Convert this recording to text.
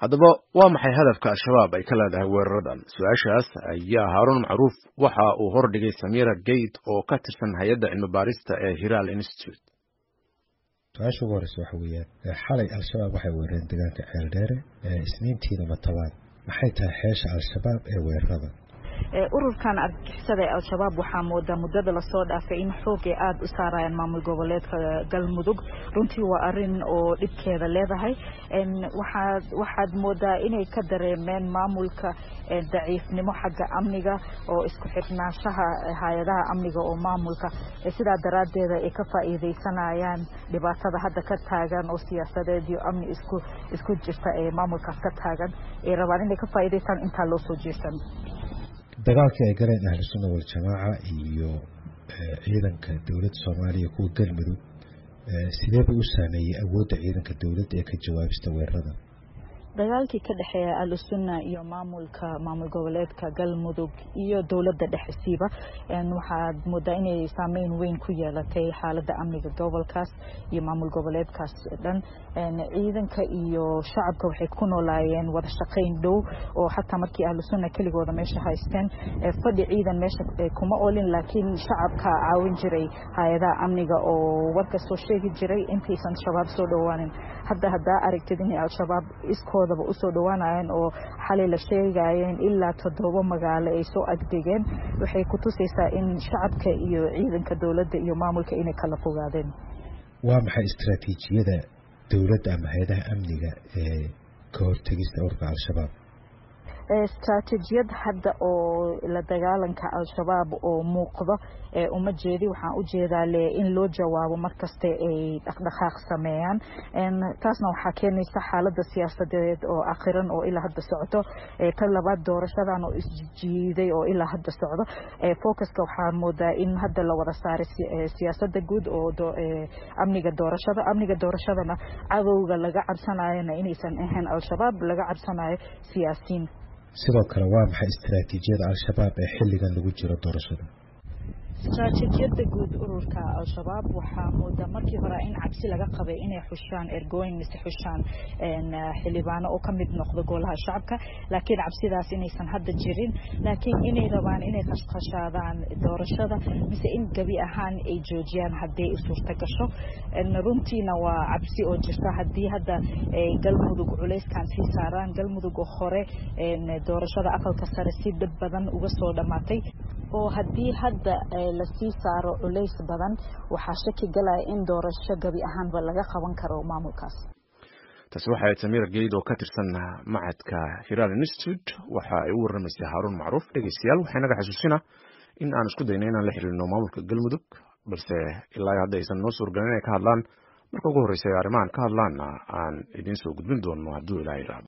haddaba waa maxay hadafka al-shabaab ay ka leedahay weeraradan su-aashaas ayaa haaruun macruuf waxa uu hordhigay samira gate oo ka tirsan hay-adda cilmi baarista ee hiral institute su-aasha ugu horeysa waxa weeyaan xalay al-shabaab waxay weerareen deegaanka ceeldheere isniintiina matabaan maxay tahay xeesha al-shabaab ee weerarada ururkan argagixisada ee al-shabaab waxaa moodaa muddada lasoo dhaafay in xoogay aada u saarayaan maamul goboleedka galmudug runtii waa arin oo dhibkeeda leedahay waxaad waxaad moodaa inay ka dareemeen maamulka daciifnimo xagga amniga oo isku xirnaanshaha hay-adaha amniga oo maamulka sidaa daraaddeeda ay ka faa'iidaysanayaan dhibaatada hadda ka taagan oo siyaasadeed iyo amni isku isku jirta ee maamulkaas ka taagan ay rabaan inay ka faa'iidaystaan intaa loo soo jeesan dagaalkii ay galeen ahlu sunna waljamaaca iyo ciidanka dowladda soomaaliya kuwa galmudug sidee buu u saameeyey awoodda ciidanka dowladda ee ka jawaabista weerarada dagaalkii ka dhexeeya ahlusunna iyo maamulka maamul goboleedka galmudug iyo dowladda dhexesiiba waxaad moodaa inay saameyn weyn ku yeelatay xaaladda amniga gobolkaas iyo maamul goboleedkaas dhan ciidanka iyo shacabka waxay ku noolaayeen wada shaqayn dhow oo xataa markii ahlusunna keligooda meesha haysteen fadhi ciidan meesha kuma olin laakiin shacabka caawin jiray hay-adaha amniga oo warka soo sheegi jiray intaysan shabaab soo dhowaanin hadda haddaa aragtid inay al-shabaab iskoodaba usoo dhowaanayeen oo xalay la sheegayeen ilaa toddoba magaalo ay soo agdegeen waxay ku tusaysaa in shacabka iyo ciidanka dowladda iyo maamulka inay kala fogaadeen waa maxay istaraatiijiyada dowladda ama hay-adaha amniga ee ka hortegista ururka al-shabaab istraatijiyad hadda oo la dagaalanka al-shabaab oo muuqdo uma jeedi waxaan u jeedaa le in loo jawaabo markaste ay dhaqdhaqaaq sameeyaan taasna waxaa keenaysa xaalada siyaasadeed oo akhiran oo ilaa hadda socdo ta labaad doorashadan oo isjiiday oo ilaa hadda socdo focuska waxaa moodaa in hadda la wada saaray siyaasada guud oo amniga doorashada amniga doorashadana cadowga laga cabsanayona inaysan ahayn al-shabaab laga cabsanayo siyaasiin sidoo kale waa maxay istaraatiijiyada al-shabaab ee xilligan lagu jiro doorashada istraatijiyada guud ururka al-shabaab waxaa moodaa markii hore in cabsi laga qabay inay xushaan ergooyin mise xushaan xildhibaano oo kamid noqdo golaha shacabka laakiin cabsidaas inaysan hadda jirin laakiin inay rabaan inay khashkhashaadaan doorashada mise in gebi ahaan ay joojiyaan haddii ay suurta gasho runtiina waa cabsi oo jirta haddii hadda galmudug culayskan sii saaraan galmudug oo hore doorashada aqalka sare si dhib badan uga soo dhammaatay oo haddii hadda lasii saaro culays badan waxaa shaki galaya in doorasho gebi ahaanba laga qaban karo maamulkaas taasi waxay ahayd samira geyd oo ka tirsan macadka hiral institute waxa ay u warramaysay haaruun macruuf dhegeystayaal waxay naga xasuusina in aan isku dayno inaan la xiriirno maamulka galmudug balse ilaa hadda aysan noo suurgalin inay ka hadlaan marka ugu horreysa arrimahan ka hadlaanna aan idiin soo gudbin doono hadduu ilaa yidhaahdo